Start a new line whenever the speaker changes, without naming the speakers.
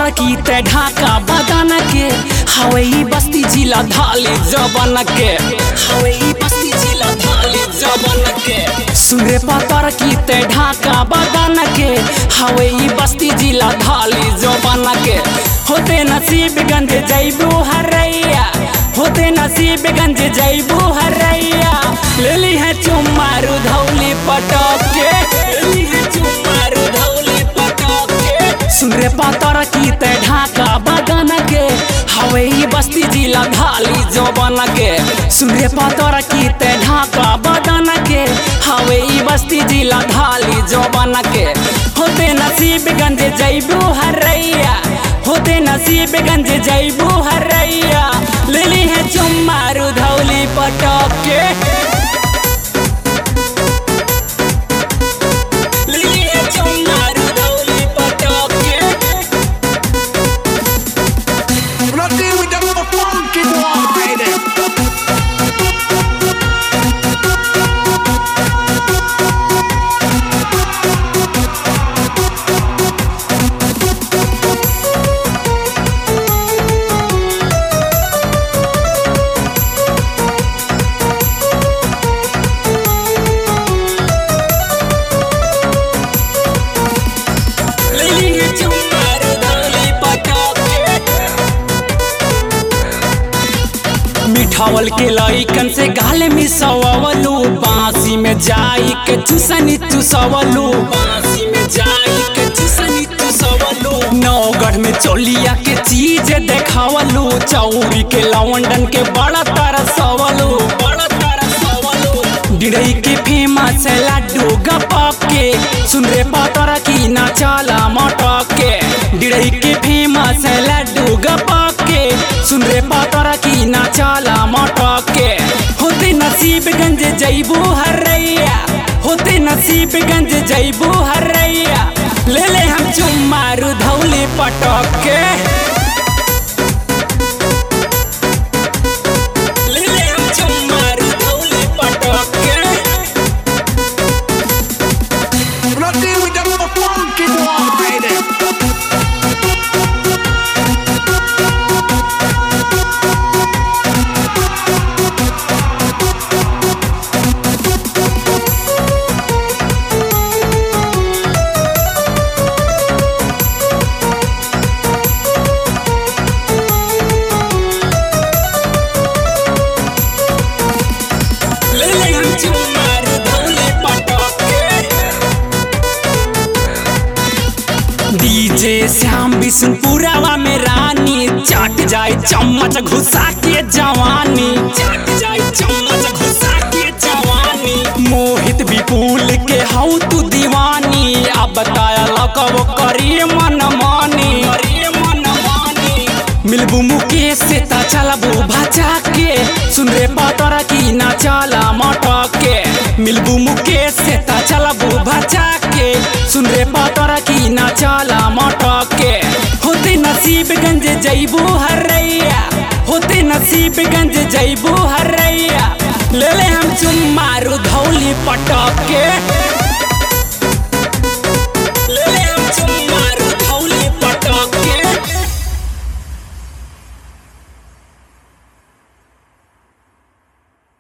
पातर की ते ढाका बदन के हवई बस्ती जिला धाली जबन के हवई बस्ती जिला धाली जबन के सुरे पातर की ते ढाका बदन के हवई बस्ती जिला धाली जबन के होते नसीब गंज जैबू हरैया होते नसीब गंज जैबू हरैया ले ली है चुमारू धौली पटक के ले ली है चुमारू धौली पटक के सुरे पातर की ते ढाका बदन के हवई बस्ती जिला धाली जो बन के सुरे पातर की ते ढाका बदन के हवई बस्ती जिला धाली जो बन के होते नसीब गंज जैबू हरैया होते नसीब गंज जैबू हरैया ले ली है चुमारू धौली पटक के ले ली है चुमारू धौली पटक के
When I deal with them for funky boy, baby.
ले ली है चुमारू धौली पटक के मिठावल के लइकन से गाल मिसवलू बांसी में जाई के चुसनी चुसवलू बांसी में जाई के चुसनी चुसवलू नौगढ़ में चोलिया के चीज देखावलू चौरी के लवंडन के बड़ा तरसवलू बड़ा तरसवलू डिड़ई के फेमस है लड्डू गपक के सुन रे पातर की ना चाला मटक के डिड़ई के फेमस है लड्डू गपक के सुन रे पातर की ना चाला मटक के होते नसीब गंज जैबू हरैया होते नसीब गंज जैबू हरैया ले ले हम चुमारू धौली पटक के ले ले हम चुमारू धौली पटक के
When I deal with them for funky boy, baby.
ले ले हम चुमारू धौली पटक के डीजे श्याम बिशनपुरावा में रानी चाट जाए चम्मच घुसा के जवानी चाट जाए चम्मच घुसा के जवानी मोहित विपुल के हऊ तू दीवानी अब बताया लकब करिए मन मानी करिए मन मानी मिलबू मुकेश से ता चलबू भचा के सुन रे पातर की ना चला मटक के मिलबू मुकेश से ता चलबू भचा के सुन रे पातर की ना चला मटक के होते नसीब गंज जैबू हरैया होते नसीब गंज जैबू हरैया ले ले हम चुमारू धौली पटक के